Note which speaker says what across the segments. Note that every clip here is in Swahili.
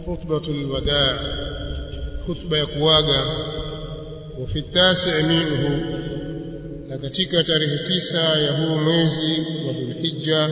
Speaker 1: khutbatul wadaa khutba ya kuaga wa fi tasi' minhu na katika tarehe tisa ya huu mwezi wa Dhulhijja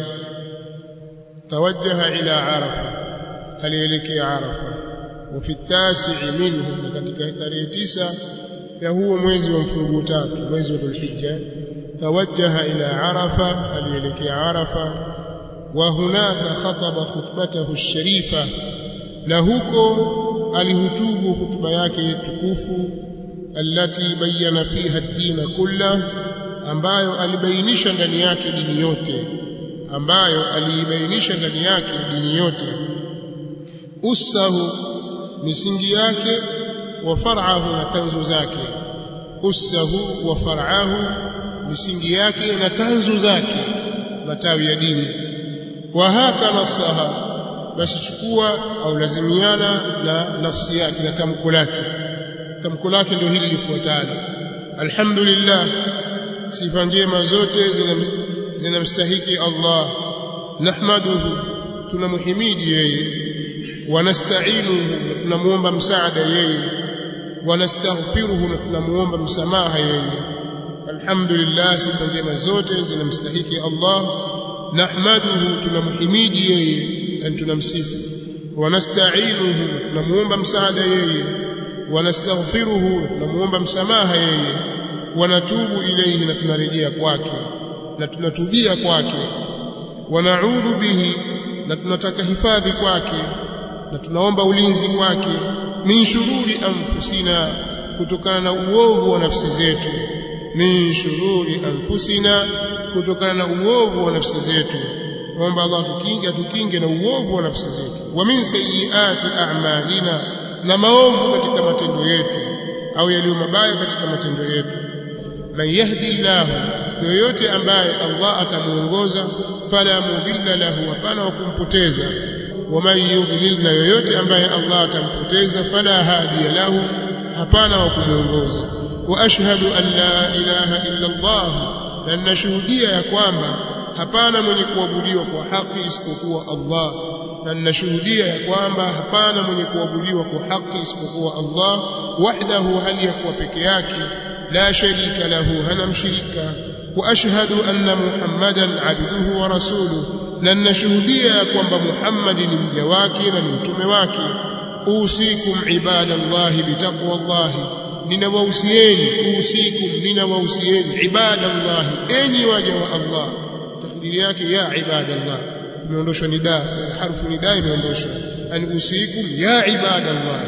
Speaker 1: tawajjaha ila Arafa alielekea Arafa wa fi tasi' minhu na katika tarehe tisa ya huo mwezi wa mfunguo tatu mwezi wa Dhulhijja tawajjaha ila Arafa alielekea Arafa wa hunaka khataba khutbatahu sharifa na huko alihutubu hutuba yake tukufu allati bayyana fiha ad-din kulla ambayo alibainisha ndani yake dini yote ambayo aliibainisha ndani yake dini yote usahu misingi yake wa far'ahu na tanzu zake usahu wa far'ahu misingi yake na tanzu zake matawi ya dini wa haka nasaha basi chukua au lazimiana na nafsi yake na tamko lake tamko lake ndio hili lifuatalo alhamdulillah sifa njema zote zinamstahiki Allah nahmaduhu tunamhimidi yeye wanasta'inuhu tunamuomba msaada yeye wanastaghfiruhu na tunamuomba msamaha yeye alhamdulillah sifa njema zote zinamstahiki Allah nahmaduhu tunamhimidi yeye na tunamsifu wanasta'inuhu tunamuomba msaada yeye wanastaghfiruhu tunamuomba msamaha yeye wanatubu ilayhi na tunarejea kwake na tunatubia kwake wanaudhu bihi na tunataka hifadhi kwake na tunaomba ulinzi kwake min shururi anfusina kutokana na uovu wa nafsi zetu min shururi anfusina kutokana na uovu wa nafsi zetu naomba Allah tukinge atukinge na uovu wa nafsi zetu wa min sayyiati a'malina na maovu katika matendo yetu au yaliyo mabaya katika matendo yetu man yahdi Allah yoyote ambaye Allah atamuongoza fala mudilla lahu hapana wa kumpoteza waman yudlil na yoyote ambaye Allah atampoteza fala hadiya lahu hapana wa kumuongoza wa ashhadu an la ilaha illa Allah na ninashuhudia ya kwamba hapana mwenye kuabudiwa kwa haki isipokuwa Allah na ninashuhudia ya kwamba hapana mwenye kuabudiwa kwa haki isipokuwa Allah wahdahu hali ya kuwa peke yake la sharika lahu hana mshirika wa ashhadu anna muhammadan abduhu wa rasuluhu na ninashuhudia ya kwamba Muhammad ni mja wake na ni mtume wake usikum ibadallahi bitaqwallahi ninawahusieni usikum ninawahusieni ibadallahi enyi waja wa Allah takdiri yake ya ibadallah imeondoshwa nida harfu nida imeondoshwa yani usikum ya ibadallahi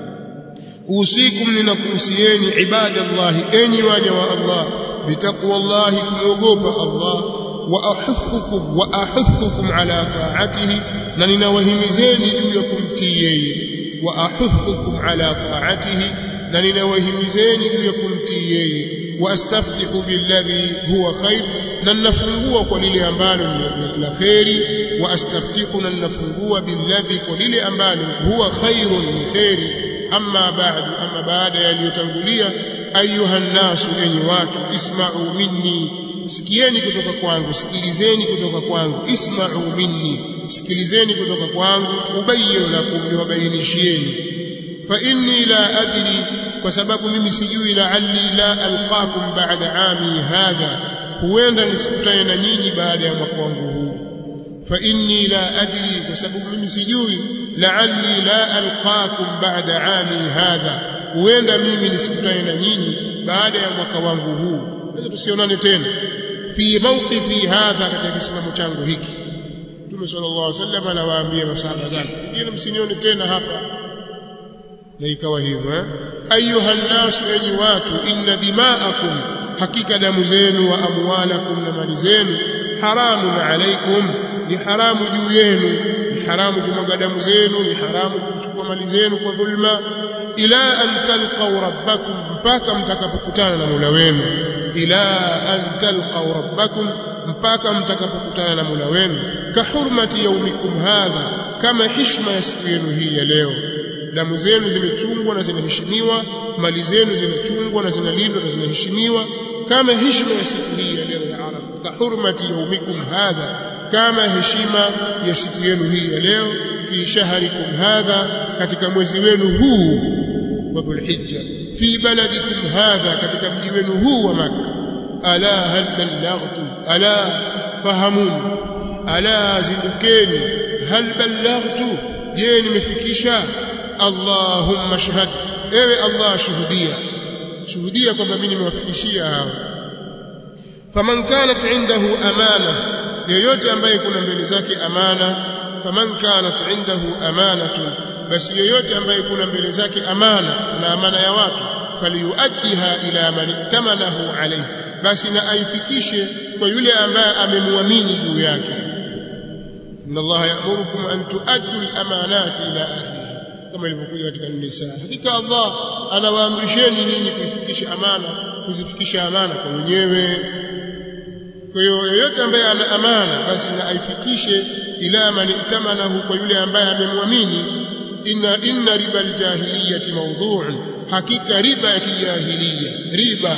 Speaker 1: usikum ninakuhusieni ibadallahi enyi waja wa Allah bitaqwallahi kumwogopa Allah واحثكم واحثكم على طاعته na ninawahimizeni juu ya kumtii yeye واحثكم على طاعته na ninawahimizeni juu ya kumtii yeye واستفتح بالذي هو خير na ninafungua kwa lile ambalo la khairi واستفتح na ninafungua billadhi kwa lile ambalo huwa khairun ni khairi amma ba'du amma baada yaliyotangulia ayuha nasu enyi watu isma'u minni sikieni kutoka kwangu sikilizeni kutoka kwangu isma'u minni sikilizeni kutoka kwangu ubayyin lakum niwabainishieni fa inni la adri kwa sababu mimi sijui la'alli la alqakum ba'da ami hadha huenda nisikutane na nyinyi baada ya mwaka wangu huu fa inni la adri kwa sababu mimi sijui la'alli la alqakum ba'da ami hadha huenda mimi nisikutane na nyinyi baada ya mwaka wangu huu naweza tusionane tena fi mawqifi hadha katika kisimamo changu hiki Mtume sallallahu alaihi wasallam anawaambia masahaba zake ngine msinione tena hapa na ikawa hivyo eh ayuha nasu enyi watu inna dima'akum hakika damu zenu wa amwalakum na mali zenu haramun alaikum ni haramu juu yenu ni haramu kumwaga damu zenu ni haramu kuchukua mali zenu kwa dhulma ila an talqaw rabbakum mpaka mtakapokutana na Mola wenu ila an talqaw rabbakum mpaka mtakapokutana na Mola wenu ka hurmati yaumikum hadha kama heshima ya siku yenu hii ya leo damu zenu zimechungwa na zinaheshimiwa mali zenu zinachungwa na zinalindwa na zinaheshimiwa kama heshima ya siku hii ya leo ya Arafa ka hurmati yaumikum hadha kama heshima ya siku yenu hii ya leo fi shahrikum hadha katika mwezi wenu huu wa dhulhijja fi baladikum hadha katika mji wenu huu wa makka ala hal ballaghtu ala fahamun ala zindukeni hal ballaghtu je nimefikisha allahumma shahad ewe allah shuhudia shuhudia kwamba mimi nimewafikishia hao faman kanat indahu amana yoyote ambaye kuna mbele zake amana faman kanat indahu amanatun basi yoyote ambaye kuna mbele zake amana na amana ya watu faliyuaddiha ila man ittamanahu alayhi basi na aifikishe kwa yule ambaye amemwamini juu yake inna allaha ya'murukum an tuaddu al-amanati ila ahliha kama ilivyokuja katika nisa hakika Allah anawaamrisheni nyinyi kuifikisha amana kuzifikisha amana kwa wenyewe kwa hiyo yoyote ambaye ana amana basi na aifikishe ila man itamanahu kwa yule ambaye amemwamini inna inna riba aljahiliyati mawdhu'un hakika riba ya kijahiliya riba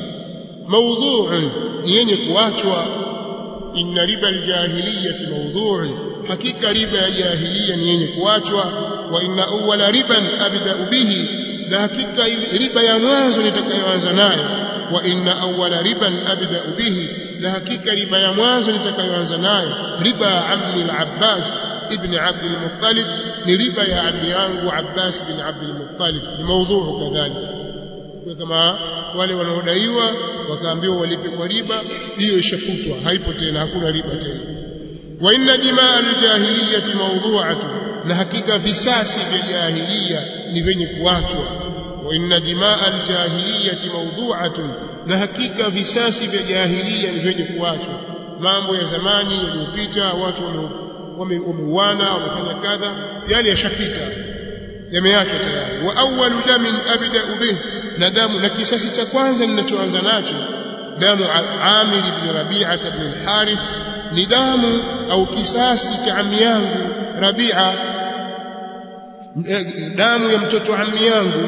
Speaker 1: mawdhu'un ni yenye kuachwa inna riba aljahiliyati mawdhu'un hakika riba ya jahiliya ni yenye kuachwa wa inna awwala riban abda'u bihi na hakika riba ya mwanzo nitakayoanza nayo wa inna awwala riban abda'u bihi na hakika riba ya mwanzo nitakayoanza nayo riba ammi al-Abbas ibn Abd al-Muttalib ni riba ya ammi yangu Abbas bin Abd al-Muttalib ni mawdhu kadhalika kwa kama wale wanaodaiwa wakaambiwa walipe kwa riba hiyo ishafutwa haipo tena hakuna riba tena wa inna dimaa al-jahiliyyati mawdhu'atun na hakika visasi vya jahiliya ni vyenye kuachwa wa inna dimaa al-jahiliyyati mawdhu'atun na hakika visasi vya jahiliya ni vyenye kuachwa mambo ya zamani yaliyopita watu wameuana wamefanya kadha yale yashapita yameachwa tayari wa awwalu damin abda'u bih na damu na kisasi cha kwanza ninachoanza nacho damu Amir ibn Rabi'a ibn al-Harith ni damu au kisasi cha ami yangu Rabi'a damu ya mtoto ami yangu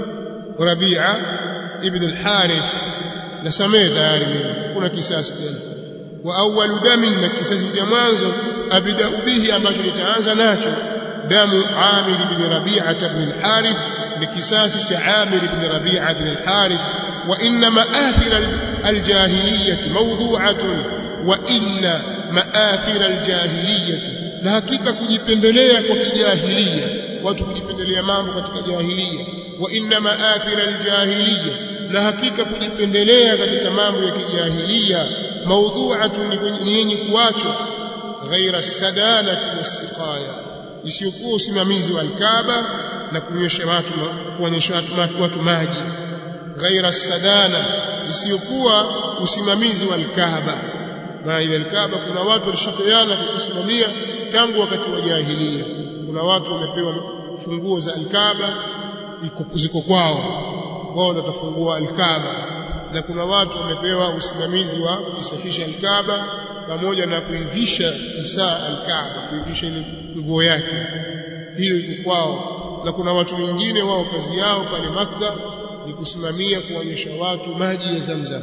Speaker 1: Rabi'a ibn al-Harith nasamee tayari mimi kuna kisasi tena wa awwalu damin na kisasi cha mwanzo abda bihi ambacho nitaanza nacho damu Amir ibn Rabi'a ibn al-Harith ni kisasi cha Amir ibn Rabi'a ibn al-Harith wa inna ma'athir al-jahiliyyah mawdu'atun wa inna ma'athir al-jahiliyyah na hakika kujipendelea kwa kijahilia watu kujipendelea mambo katika jahiliya wa inna ma'athir al-jahiliyyah na hakika kujipendelea katika mambo ya kijahilia maudhu'atun ni yenye kuachwa ghaira sadanati wasiqaya isiyokuwa usimamizi wa alkaba na kunyesha watu kuonyesha watu, watu maji ghaira sadana isiyokuwa usimamizi wa alkaba na ile alkaba kuna watu walishapeana kusimamia tangu wakati wa jahilia kuna watu wamepewa funguo za alkaba ziko kwao wao ndio watafungua alkaba na kuna watu wamepewa usimamizi wa kusafisha alkaba pamoja na kuivisha isaa alkaba kuivisha ile nguo yake hiyo iko kwao na kuna watu wengine wao kazi yao pale maka ni kusimamia kuonyesha watu maji ya Zamzam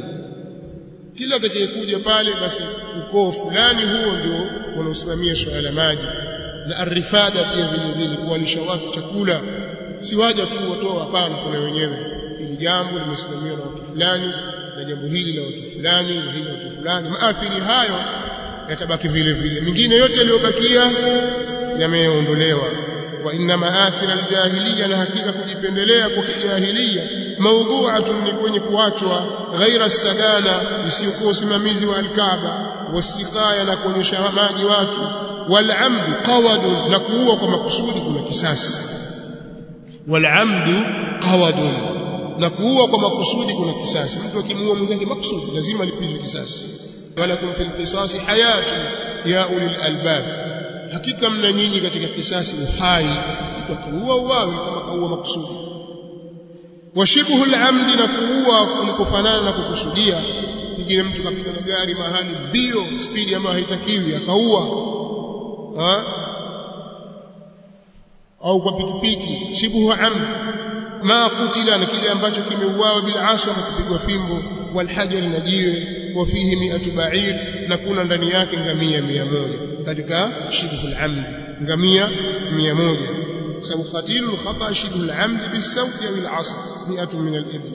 Speaker 1: kila atakayekuja pale basi ukoo fulani huo ndio wanaosimamia swala la maji na arifada pia vile vile kuwalisha watu chakula si waja tu watoa hapana kuna wenyewe hili jambo limesimamiwa na watu fulani na jambo hili la watu fulani na hili watu fulani maathiri hayo yatabaki vile vile mingine yote yaliyobakia yameondolewa wa inna maathir aljahiliya na hakika kujipendelea kwa kijahiliya mawdhu'atun ni kwenye kuachwa ghaira sadana isiyokuwa usimamizi wa alkaba wasikaya na kuonyesha maji watu walamdu qawadun na kuua kwa makusudi kuna kisasi walamdu qawadun na kuua kwa makusudi kuna kisasi mtu akimuua mwenzake makusudi lazima alipizwe kisasi walakum fil qisasi hayatun ya ulil albab hakika mna nyinyi katika kisasi uhai mtu akiua uawe kama kaua makusudi washibhu al-amdi na kuua kulikofanana na kukusudia pengine mtu kapita na gari mahali mbio spidi ambayo haitakiwi akaua ha? au kwa pikipiki shibhu amd ma kutila na kile ambacho kimeuawa bila aswa na kupigwa fimbo walhajar na jiwe wa fihi mi'atu ba'ir na kuna ndani yake ngamia 100 katika shibhu al-amd ngamia 100 sababu qatilu al-khata shibhu al-amd bis-sawt aw al-'asr 100 min al-ibl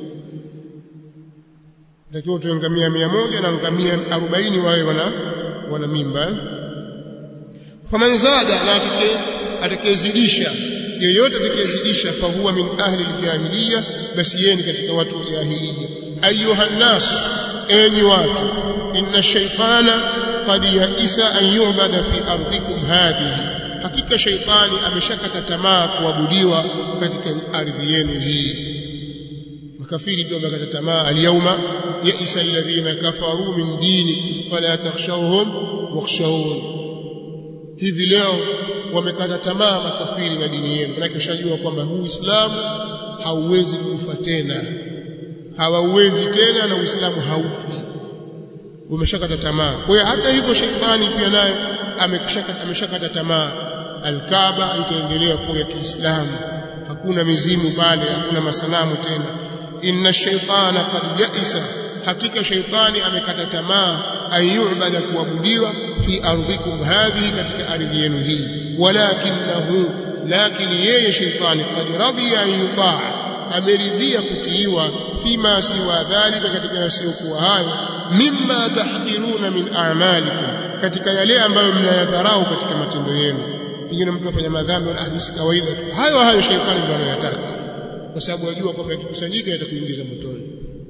Speaker 1: takiwa tu ngamia 100 na ngamia 40 wawe wana wana mimba faman zada na atakayezidisha yeyote atakayezidisha fahuwa min ahli al-jahiliya basi yeye ni katika watu wa jahiliya ayuha nas enyi watu inna shaytana qad yaisa an yu'bada fi ardikum hadhihi hakika shaytani ameshakata tamaa kuabudiwa katika ardhi yenu hii makafiri ndio wamekata tamaa alyawma yaisa alladhina kafaru min dinikum fala takhshawhum wakhshawun hivi leo wamekata tamaa makafiri na dini yenu maana kishajua kwamba huu Uislamu hauwezi kufa tena hawauwezi tena na Uislamu haufi umeshakata tamaa kwa hiyo hata hivyo shetani pia naye ameshakata ameshakata tamaa alkaaba itaendelea kuwa ya Kiislamu hakuna mizimu pale hakuna masanamu tena inna shaytana qad ya'isa hakika shaytani amekata tamaa ayubada kuabudiwa fi ardhikum hadhihi katika ardhi yenu hii walakinahu lakini yeye shaytani qad radiya an yutaa ameridhia kutiiwa fima siwa dhalika katika yasiyokuwa hayo mimma tahqiruna min a'malikum katika yale ambayo mnayadharau katika matendo yenu pengine mtu afanya madhambi na hadithi kawaida hayo hayo shaytani ndio anayotaka kwa sababu ajua kwamba yakikusanyika yatakuingiza motoni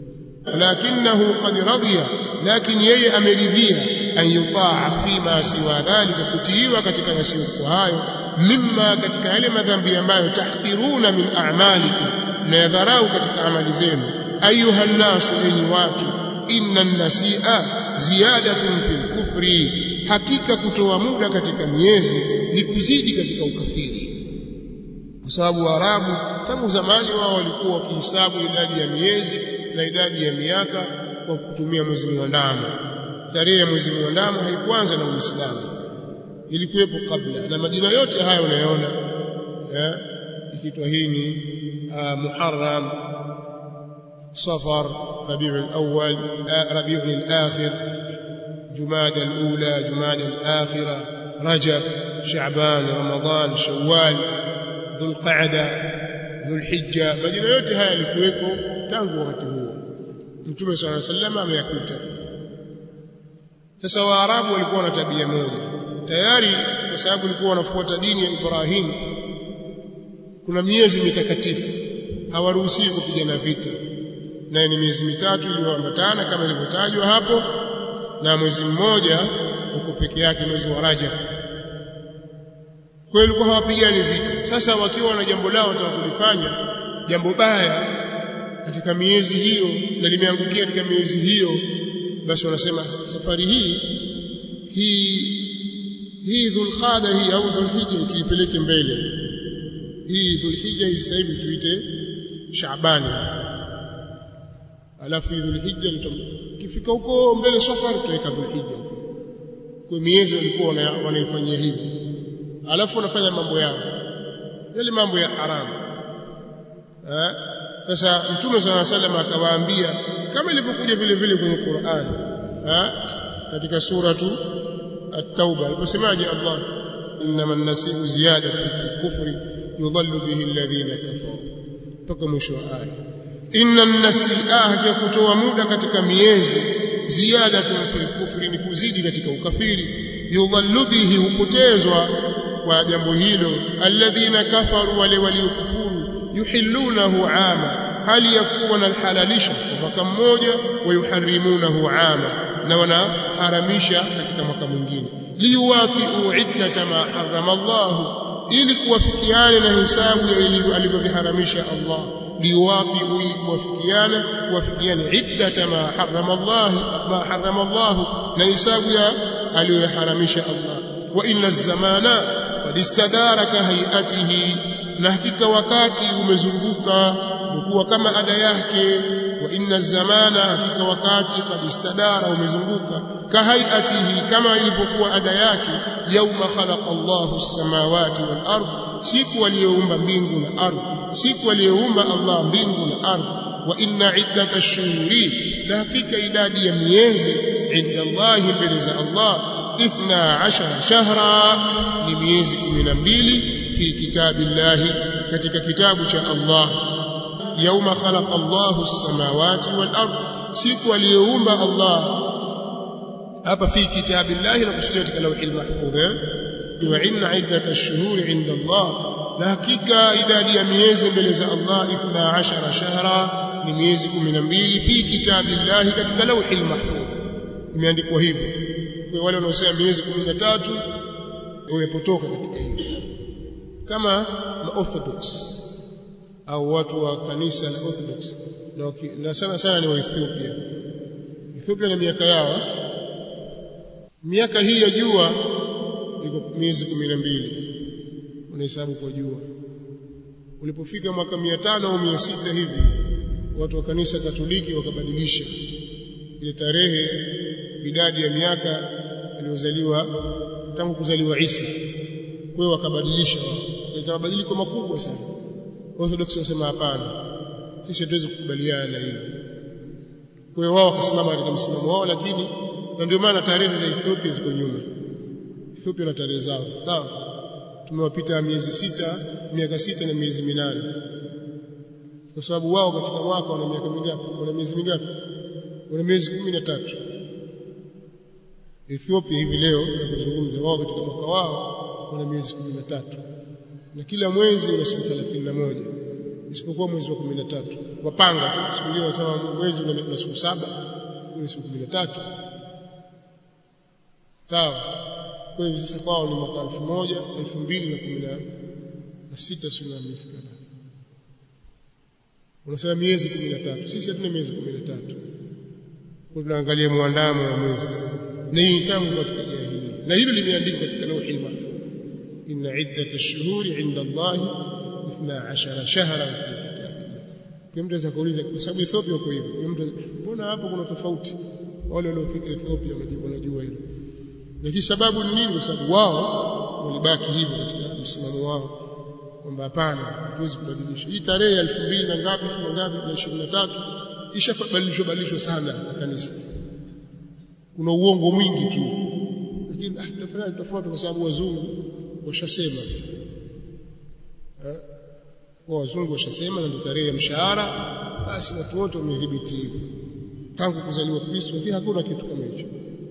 Speaker 1: lakinahu qad radiya lakini yeye ameridhia an yutaa fima siwa dhalika kutiiwa katika yasiyokuwa hayo mimma katika yale madhambi ambayo tahqiruna min a'malikum mnayadharau katika amali zenu ayuha nnasu enyi watu inna nasia ziyadatun fil kufri hakika kutoa muda katika miezi ni kuzidi katika ukafiri kwa sababu waarabu tangu zamani wao walikuwa wakihesabu idadi ya miezi na idadi ya miaka kwa kutumia mwezi mwandamo tarehe ya mwezi mwandamo haikuanza na Uislamu ilikuwepo kabla na majina yote haya unayoona eh ikiitwa hii ni Muharram Safar Rabiul Awwal Rabiul Akhir Jumada al-Ula Jumada al-Akhira Rajab Shaaban Ramadhan Shawwal Dhul Qa'da Dhul Hijja majina yote haya yalikuweko tangu wakati huo Mtume صلى الله عليه وسلم ameyakuta sasa Waarabu walikuwa na tabia moja tayari kwa sababu walikuwa wanafuata dini ya Ibrahim kuna miezi mitakatifu hawaruhusiwi kupigana vita naye ni miezi mitatu iliyoambatana kama ilivyotajwa hapo na mwezi mmoja uko peke yake mwezi wa Rajab kwa hiyo hawapigani vita sasa wakiwa na jambo lao wataka kulifanya jambo baya katika miezi hiyo na limeangukia katika miezi hiyo basi wanasema safari hii hii hii dhulqada hii au dhulhijja tuipeleke mbele hii dhulhijja hii sasa hivi tuite shaabani alafu hii dhulhijja kifika huko mbele safari tutaweka dhulhijja kwa miezi walikuwa wanaifanyia hivi alafu wanafanya mambo yao yale mambo ya haramu eh sasa mtume swalla salam akawaambia kama ilivyokuja vile vile kwenye Qur'an eh katika suratu at-tauba aliposemaje Allah innama an-nasi'u ziyadatu fil kufri yudhallu bihi alladhina kafaru mpaka mwisho wa aya inna an-nasi'a ya kutoa muda katika miezi ziyadatu fil kufri ni kuzidi katika ukafiri yudhallu bihi hupotezwa kwa jambo hilo alladhina kafaru wale waliokufuru yuhillunahu ama hali ya kuwa wanalhalalisha kwa mwaka mmoja wayuharimunahu ama na wanaharamisha katika mwaka mwingine liwatiu iddata ma harrama Allah ili kuwafikiana na hisabu ya alivyoviharamisha Allah liwatiu ili kuwafikiana kuwafikiana iddata ma harrama Allah ma harrama Allah na hisabu ya aliyoharamisha Allah wa inna zamana qad istadaraka hayatihi na hakika wakati umezunguka umekuwa kama ada yake wa inna zamana hakika wakati qad istadara umezunguka kahayatihi kama ilivyokuwa ada yake yauma khalaqa Allahu as-samawati wal ard siku aliyoumba mbingu na ardhi siku aliyoumba Allah mbingu na ardhi wa inna iddata ash-shuhuri na hakika idadi ya miezi inda Allah mbele za Allah 12 shahra ni miezi 12 fi kitabillahi katika kitabu cha Allah yauma khalaqa Allahu as-samawati wal ard siku aliyoumba Allah hapa fi kitabillahi na kusudia katika lawhil mahfudh wa inna iddat ash-shuhur inda Allah na hakika idadi ya miezi mbele za Allah 12 shahra ni miezi 12 fi kitabillahi katika lawhil mahfudh imeandikwa hivyo kwa wale wanaosema miezi 13 wamepotoka katika hili kama maorthodox au watu wa kanisa la orthodox na, na sana sana ni wa Ethiopia Ethiopia na miaka yao miaka hii ya jua iko miezi 12 unahesabu kwa jua ulipofika mwaka 500 au 600 hivi watu wa kanisa Katoliki wakabadilisha ile tarehe idadi ya miaka aliyozaliwa tangu kuzaliwa Isa kwa hiyo wakabadilisha wao ileta mabadiliko makubwa sana Orthodox wanasema hapana sisi hatuwezi kukubaliana na hilo kwa hiyo wao wakasimama katika msimamo wao lakini na ndio maana tarehe za Ethiopia ziko nyuma Ethiopia na tarehe zao sawa tumewapita miezi sita miaka sita na miezi minane kwa sababu wao katika mwaka wana miaka mingapi wana miezi mingapi wana miezi kumi na tatu Ethiopia hivi leo tunazungumza wao katika mwaka wao wana miezi kumi na tatu na kila mwezi una siku 31 isipokuwa mwezi wa 13 wapanga tu siku nyingine wanasema mwezi una siku saba kuna siku 13 sawa kwa hivyo sasa kwao ni mwaka 1000 2016 sio miezi kadhaa unasema miezi 13 sisi hatuna miezi 13 kwa tunaangalia muandamo wa mwezi na hii tangu katika jahiliya na hilo limeandikwa katika lauhi mahfuz إن عدة الشهور عند الله 12 شهرا في كتاب الله kwa mtu anaweza kuuliza kwa sababu Ethiopia uko hivyo kwa mtu mbona hapo kuna tofauti wale waliofika Ethiopia majibu wanajua hilo lakini sababu ni nini kwa sababu wao walibaki hivyo katika msimamo wao kwamba hapana hatuwezi kubadilisha hii tarehe ya 2000 na ngapi na ngapi na 23 ishabadilishwa badilishwa sana na kanisa kuna uongo mwingi tu lakini ah tutafanya tofauti kwa sababu wazungu washasema kwa wazungu washasema na ndio tarehe ya mshahara basi watu wote wamedhibiti hivyo tangu kuzaliwa Kristo lakini hakuna kitu kama hicho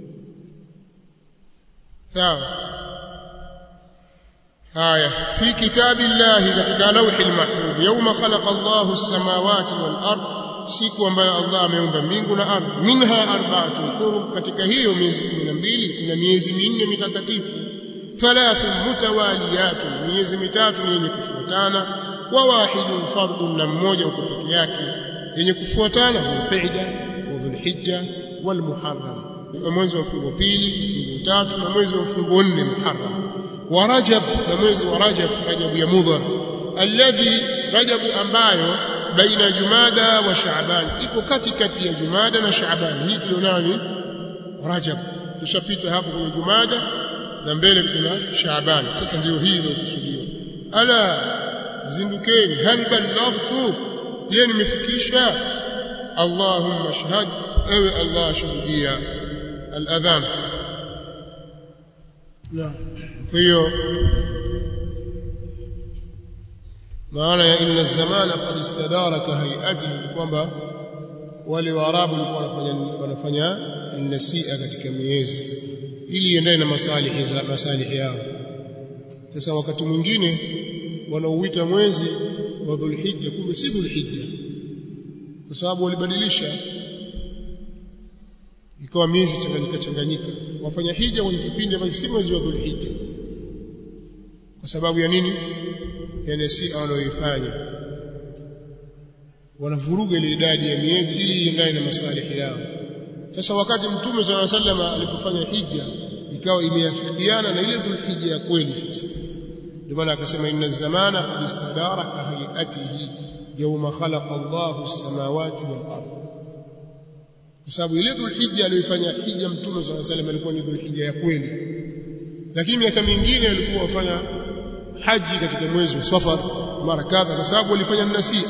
Speaker 1: sawa haya fi kitabillahi katika lawhi mahfudh yawma khalaqa Allahu as-samawati wal ard siku ambayo Allah ameumba mbingu na ardhi minha arba'atun hurum katika hiyo miezi 12 kuna miezi minne mitakatifu ثلاث متواليات miezi mitatu ni yenye kufuatana wa wahidun fardun na mmoja uko peke yake yenye kufuatana dhulqa'da wa dhulhijja wal muharram mwezi wa mfungo pili mfungo tatu na mwezi wa mfungo nne muharram wa rajab na mwezi wa rajab rajab ya mudhar alladhi rajab ambayo baina jumada wa shaaban iko katikati ya jumada na shaaban hii tulionani rajab tushapita hapo kwenye jumada na mbele kuna Shaaban sasa ndio hii iliyokusudiwa ala zindukeni hal ballaghtu je nimefikisha Allahumma shahad ewe Allah shuhudia al-adhan na kwa hiyo maana ya inna zamana qad istadara ka hayatihi kwamba wale waarabu walikuwa wanafanya wanafanya nasia katika miezi ili iendane na masalihi za masalihi yao sasa wakati mwingine wanauita mwezi wa dhulhijja kumbe si dhulhijja kwa sababu walibadilisha ikawa miezi changanyika changanyika wafanya hija kwenye kipindi ambacho si mwezi wa dhulhijja kwa sababu ya nini ya nasia wanayoifanya wanavuruga ile idadi ya miezi ili iendane na masalihi yao sasa wakati mtume swalla sallam alipofanya hija ikawa imeafikiana na ile dhulhijja ya kweli sasa ndio maana akasema inna zamana qad istadara ka hayatihi yawma khalaqa Allahu as-samawati wal ard kwa sababu ile dhulhijja aliyofanya hija mtume swalla sallam alikuwa ni dhulhijja ya kweli lakini miaka mingine alikuwa wafanya haji katika mwezi wa safar mara kadha kwa sababu walifanya nasia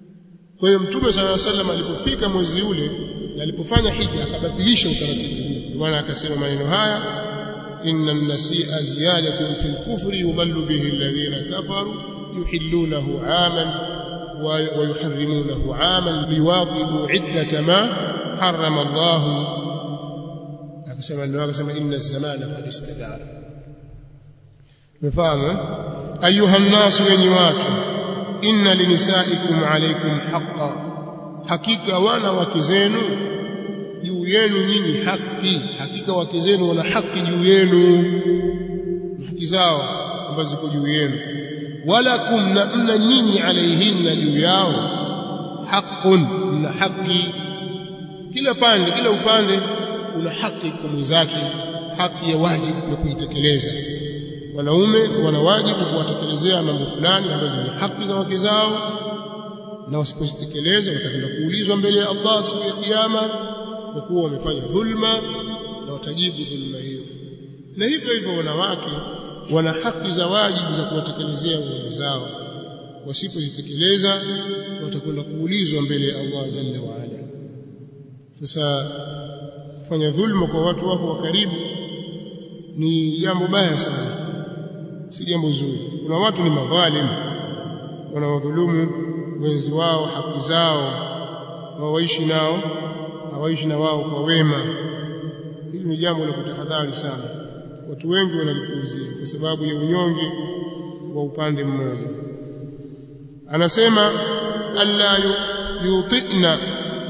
Speaker 1: kwa hiyo mtume sala salam alipofika mwezi ule na alipofanya hija akabatilisha utaratibu huu bwana akasema maneno haya inna an-nasi'a ziyadatun fil kufri yudhallu bihi alladhina kafaru yuhillunahu 'aman wa yuharrimunahu 'aman liwadhibu 'iddata ma harrama Allah akasema ndio akasema inna az-zamana qad istadara umefahamu ayuha an-nas wenyi watu inna linisaikum alaykum haqqan hakika wana wake zenu juu yenu nyinyi haki hakika wake zenu wana haki juu yenu haki zao ambazo ziko juu yenu walakum na mna nyinyi alaihinna juu yao haqqun mna haki kila pande kila upande una haki kwa mwenzake haki ya wajibu ya kuitekeleza wanaume wana wajibu kuwatekelezea mambo fulani ambazo ni haki za wake zao na wasipozitekeleza watakwenda kuulizwa mbele ya Allah siku ya kiyama kwa kuwa wamefanya dhulma na watajibu dhulma hiyo na hivyo hivyo wanawake wana haki za wajibu za kuwatekelezea waume zao wasipozitekeleza watakwenda kuulizwa mbele ya Allah jalla wa ala sasa kufanya dhulma kwa watu wako wa karibu ni jambo baya sana si jambo zuri kuna watu ni madhalim wanawadhulumu wenzi wao haki zao hawaishi nao hawaishi na wao kwa wema hili ni jambo la kutahadhari sana watu wengi wanalipuuzia kwa sababu ya unyonge wa upande mmoja anasema alla yutina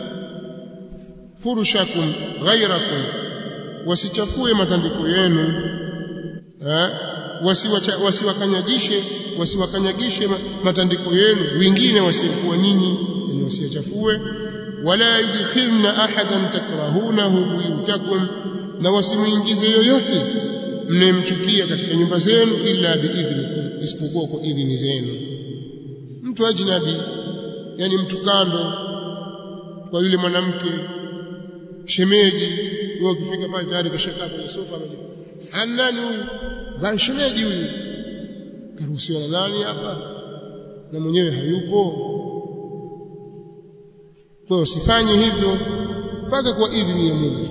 Speaker 1: furushakum ghairakum wasichafue matandiko yenu eh wasiwakanyajishe wasiwakanyagishe matandiko yenu wengine wasiokuwa nyinyi yani wasiachafue wala yudkhilna ahadan takrahunahu buyutakum na wasimuingize yoyote mnemchukia katika nyumba zenu illa biidhnikum isipokuwa kwa idhini zenu mtu ajnabi yani mtu kando kwa yule mwanamke shemeji wewe ukifika pale tayari kashakaa kwenye sofa anani huyu banshemeji huyu karuhusiwa na nani hapa na mwenyewe hayupo kwa usifanye hivyo mpaka kwa idhini ya Mungu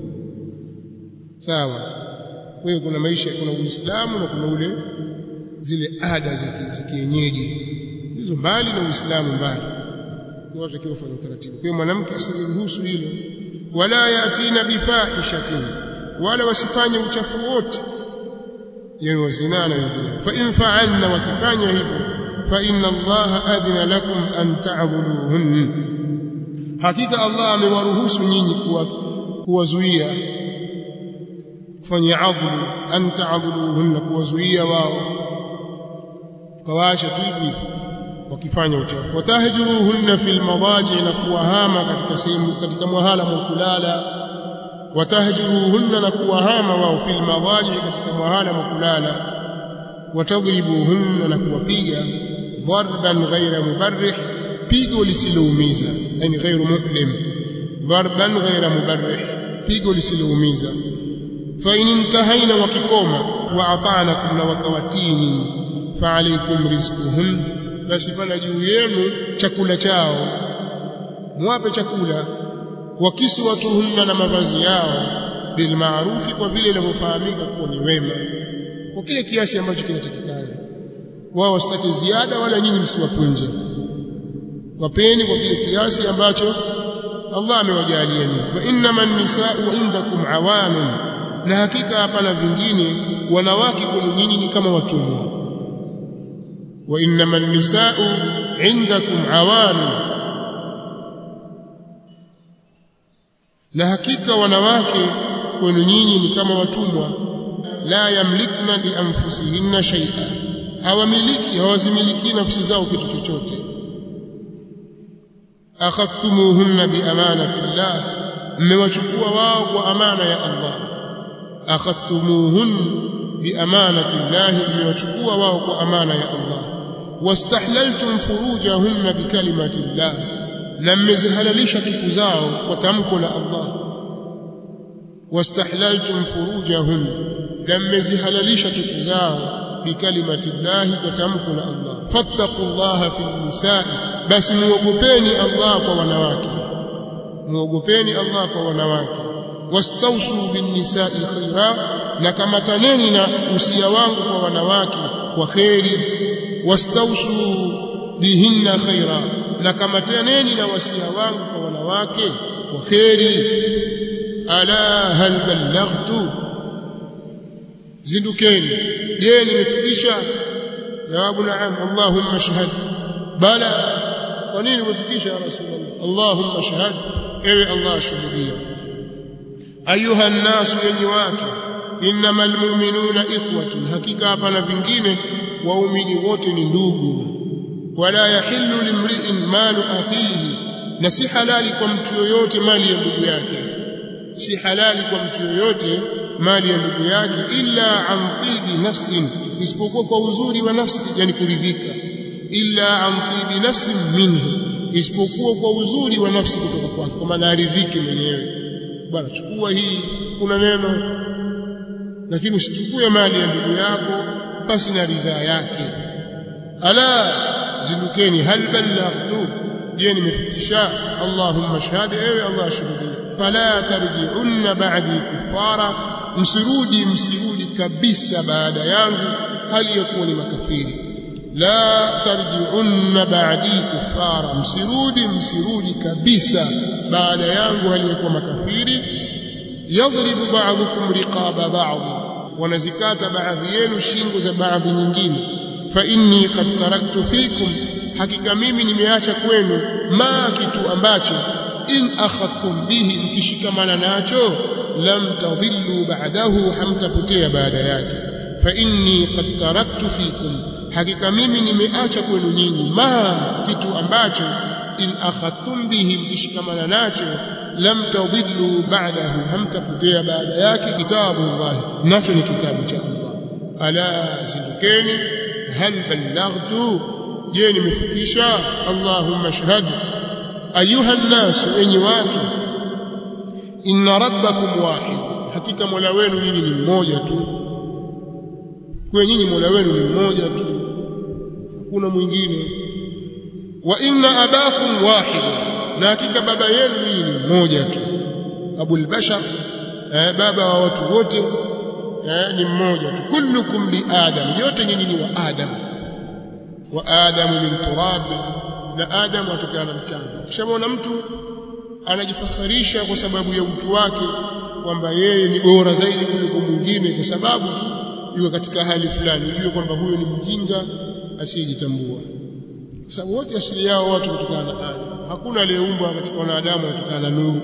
Speaker 1: sawa kwa hiyo kuna maisha kuna uislamu na kuna ule zile ada za kienyeji hizo mbali na uislamu mbali kwa watu kiwa fanya utaratibu kwa hiyo mwanamke asiruhusu hilo wala yatina bifahishatin wala wasifanye uchafu wote yani wazina na wengine fa in fa'alna wakifanya hivyo fa inna allaha adhina lakum an ta'dhuluhun hakika allah amewaruhusu nyinyi kuwazuia kufanya adhlu an ta'dhuluhun kuwazuia wao kawaacha tu hivi wakifanya uchafu watahjuruhunna fil madaji na kuwahama katika sehemu katika mwahala mwa kulala watahjuruhunna na kuwahama wao fil madaji katika mwahala mwa kulala watadribuhunna na kuwapiga dharban ghaira mubarrih pigo lisiloumiza yani ghairu mu'lim dharban ghaira mubarrih pigo lisiloumiza fa in intahaina wakikoma wa ata'nakum na wakawatini fa alaykum rizquhun basi pana juu yenu chakula chao mwape chakula wakisi watuhunna na mavazi yao bil maarufi kwa vile inavyofahamika kuwa ni wema kwa kile kiasi ambacho kinatakikana wao wasitaki ziada wala nyinyi msiwapunje wapeni kwa kile kiasi ambacho Allah amewajalia nyinyi wa innaman nisaa'u indakum awanun na hakika hapana vingine wanawake kwenu nyinyi ni kama watumwa wa innaman nisaa'u indakum awanun na hakika wanawake kwenu nyinyi ni kama watumwa la yamlikna li anfusihinna shay'a hawamiliki hawazimiliki nafsi zao kitu chochote akhadtumuhunna bi amanati llah mmewachukua wao kwa amana ya Allah akhadtumuhun bi amanati llah mmewachukua wao kwa amana ya Allah wastahlaltum furujahunna bi kalimati llah na mmezihalalisha tupu zao kwa tamko la Allah wastahlaltum furujahun na mmezihalalisha tupu zao bikalimati llahi kwa tamko la Allah fattaqullaha fil nisaa basi muogopeni Allah kwa wanawake muogopeni Allah kwa wanawake wastausu bin nisa'i khaira na kamataneni na usia wangu kwa wanawake kwa kheri wastausu bihinna khaira na kamataneni na wasia wangu kwa wanawake kwa kheri ala hal ballaghtu zindukeni je nimefikisha jawabu naam allahumma shahad bala kwa nini umefikisha ya rasulullah allahumma shahad ewe allah shuhudia ayuha nnasu yenye watu innamal mu'minuna ikhwatun hakika hapana vingine waumini wote ni ndugu wala yahillu limri'in malu akhihi na si halali kwa mtu yoyote mali ya ndugu yake si halali kwa mtu yoyote mali ya ndugu yake illa an tibi nafsin isipokuwa kwa uzuri wa nafsi yani kuridhika illa an tibi nafsin minhu isipokuwa kwa uzuri wa nafsi kutoka kwake kwa maana aridhike mwenyewe bwana chukua hii kuna neno lakini usichukue mali ya ndugu yako basi na ridhaa yake ala zindukeni hal ballaghtu je nimefikisha allahumma shahada ewe allah shuhudia fala tarji'unna ba'di kuffara msirudi msirudi kabisa baada yangu hali ya kuwa ni makafiri la tarji'unna ba'di kuffara msirudi msirudi kabisa baada yangu hali ya kuwa makafiri yadhribu ba'dhukum riqaba ba'd wanazikata baadhi yenu shingo za baadhi nyingine fa inni qad taraktu fikum hakika mimi nimeacha kwenu ma kitu ambacho in akhadtum bihi mkishikamana nacho lam tadhillu ba'dahu hamtapotea baada yake fa inni qad taraktu fikum hakika mimi nimeacha kwenu nyinyi ma kitu ambacho in akhadtum bihi mkishikamana nacho lam tadhillu ba'dahu hamtapotea baada yake kitabu Allah nacho ni kitabu cha Allah ala zindukeni hal ballaghtu je nimefikisha allahumma shahad ayuha nnas enyi watu inna rabbakum wahid hakika mola wenu nyinyi ni mmoja tu kwa nyinyi mola wenu ni mmoja tu hakuna mwingine wa inna abakum wahid na hakika baba yenu nyinyi ni mmoja tu abul bashar eh, baba wa watu wote eh, ni mmoja tu kullukum li adam yote nyinyi ni wa adam wa adamu min turab na adamu atokana na mchanga kishamwona mtu anajifakharisha kwa sababu ya utu wake kwamba yeye ni bora zaidi kuliko mwingine kwa sababu yuko katika hali fulani ujue kwamba huyo ni mjinga asiyejitambua kwa sababu wote asili yao watu kutokana na Adam hakuna aliyeumbwa katika wanadamu kutokana na nuru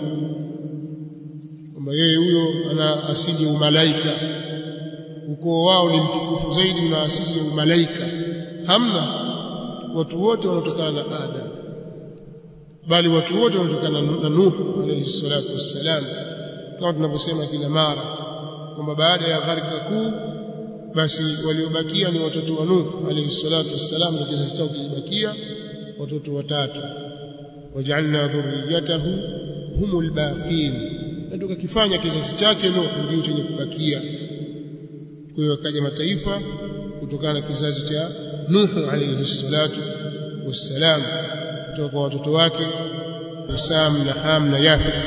Speaker 1: kwamba yeye huyo ana asili ya umalaika ukoo wao ni mtukufu zaidi na asili ya umalaika hamna watu wote wanatokana na Adam bali watu wote wanatokana na Nuhu alayhi salatu wassalam kama tunavyosema kila mara kwamba baada ya gharika kuu basi waliobakia ni watoto wa Nuhu alayhi salatu wassalam na kizazi chao kilibakia watoto watatu waj'alna dhurriyyatahu humul baqin na tukakifanya kizazi chake Nuhu ndio chenye kubakia kwa hiyo akaja mataifa kutokana na kizazi cha Nuhu alayhi salatu wassalam kutoka kwa watoto wake Sam na Ham na Yafith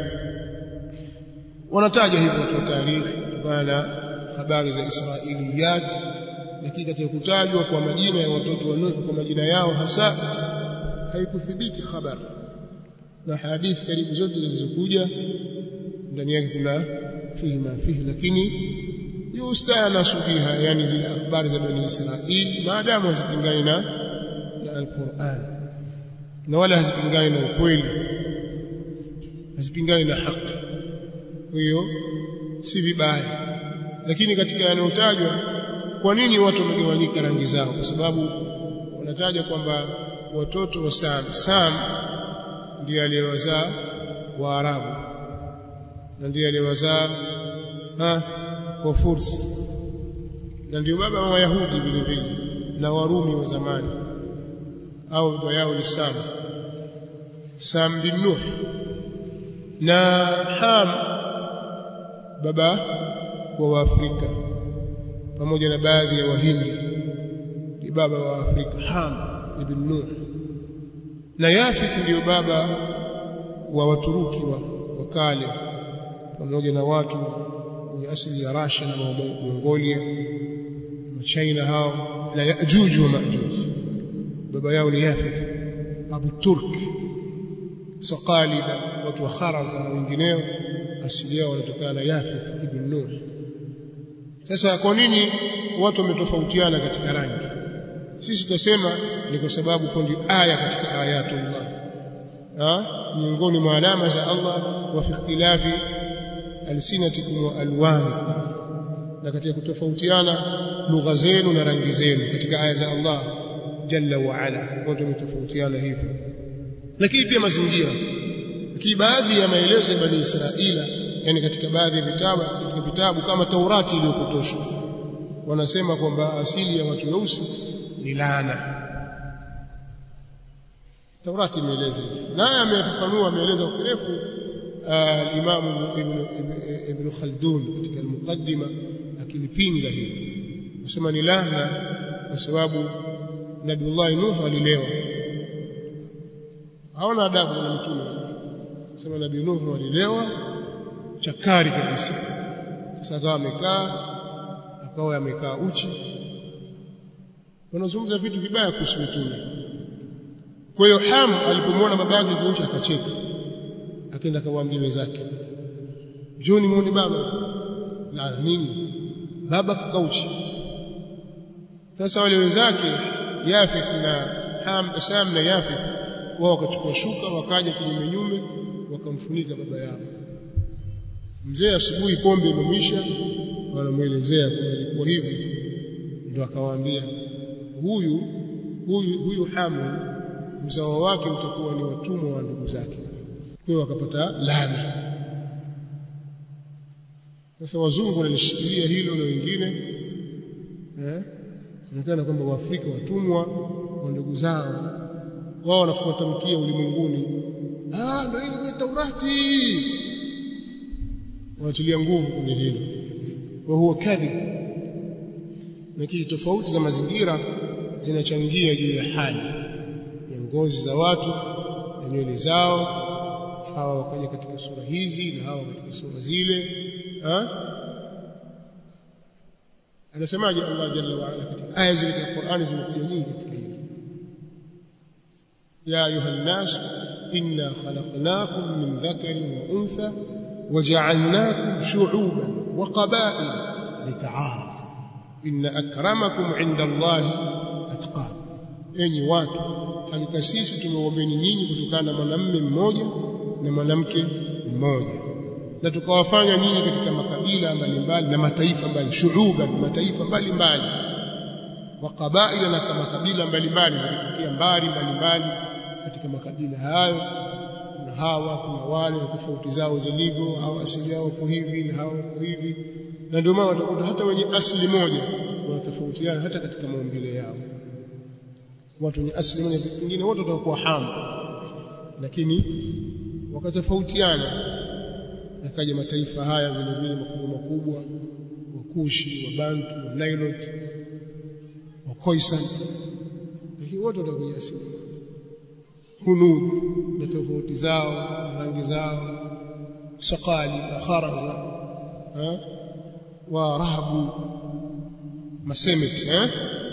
Speaker 1: wanataja hivyo kwa tarikhi kutokana na habari za Israiliyat lakini katika kutajwa kwa majina ya watoto wa Nuhu kwa majina yao hasa haikuthibiti habari na hadithi karibu zote zilizokuja ndani yake kuna fihi ma fihi lakini yustanasu biha yani zile habari za bani Israil maadamu hazipingani na na al-Qur'an na wala hazipingani na ukweli hazipingani na haki kwa hiyo si vibaya lakini katika yanayotajwa kwa nini watu wamegawanyika rangi zao kwa sababu wanataja kwamba watoto wa Sam Sam ndiye aliyewazaa Waarabu na ndiye aliyewazaa ha wa Furs na ndio baba wa Wayahudi vile vile na Warumi wa zamani au baba yao ni Sam Sam bin Nuh na Ham baba wa Waafrika pamoja na baadhi ya Wahindi ni baba wa Afrika Ham ibn Nuh na Yafith ndiyo baba wa Waturuki wa, wa kale pamoja na watu wenye asili ya Russia na Mongolia na China hao na Yajuj wa Majuj baba yao ni Yafith Abu Turk Saqaliba watu wa Kharaza na wengineo asili yao wanatokana na Yafith ibn Nuh sasa kwa nini watu wametofautiana katika rangi sisi tutasema ni kwa sababu kundi aya katika ayatullah ha miongoni mwa alama za Allah wa fi ikhtilafi alsinatikum wa alwanikum na katika kutofautiana lugha zenu na rangi zenu katika aya za Allah jalla wa ala watu wametofautiana hivyo lakini pia mazingira lakini baadhi ya maelezo ya bani Israila yani katika baadhi ya vitabu katika vitabu kama Taurati iliyopotoshwa wanasema kwamba asili ya watu weusi ni laana Taurati imeeleza hivyo naye amefafanua ameeleza kwa kirefu al-Imam Ibn Ibn Khaldun katika al-Muqaddima akilipinga hilo anasema ni laana kwa sababu Nabiullah Nuh alilewa haona adabu na mtume sema Nabii Nuh alilewa chakari kabisa sasa akawa amekaa akawa amekaa uchi wanazungumza vitu vibaya kuhusu mtume kwa hiyo Ham alipomwona babake kuucha akacheka akaenda akamwambia wenzake njoni muone baba na nini baba kakauchi sasa wale wenzake Yafith na Ham Sam na Yafith wao wakachukua shuka wakaja kinyume nyume wakamfunika baba yao mzee asubuhi pombe imemwisha wanamuelezea kwamba ilikuwa hivi ndio akawaambia huyu huyu huyu Hamu uzao wake utakuwa ni watumwa wa ndugu zake kwa hiyo wakapata laana sasa wazungu walishikilia hilo na wengine eh inaonekana kwamba waafrika watumwa wa ndugu zao wao wanafuata mkia ulimwenguni ah ndio ile ni Taurati wanatilia nguvu kwenye hilo wa huwa kadhib lakini tofauti za mazingira zinachangia juu ya hali ya ngozi za watu na nywele zao hawa wakaja katika sura hizi na hawa katika sura zile ha? anasemaje Allah jalla wa ala katika aya zile za Qur'ani zimekuja nyingi katika hilo ya ayuha nas inna khalaqnakum min dhakarin wa untha وجعلناكم شعوبا وقبائل لتعارفوا إن أكرمكم عند الله أتقاكم enyi watu hakika sisi tumeombeni nyinyi kutokana na mwanamume mmoja na mwanamke mmoja na tukawafanya nyinyi katika makabila mbalimbali na mataifa mbali shuhuba mataifa mbalimbali wa kabaila na kama kabila mbalimbali zilitokea mbali mbalimbali katika makabila hayo kuna hawa kuna wale na tofauti zao zilivyo au asili yao kwa hivi na hao kwa hivi na ndio maana watakuta hata wenye asili moja wanatofautiana hata katika maumbile yao watu wenye asili moja pengine wote watakuwa hamu lakini wakatofautiana yakaja mataifa haya vile vile makubwa makubwa wakushi wa bantu wa nailot wa khoisan lakini wote watakuwa asili hunud na tofauti zao na rangi zao saqali kharaza ha wa rahabu masemit eh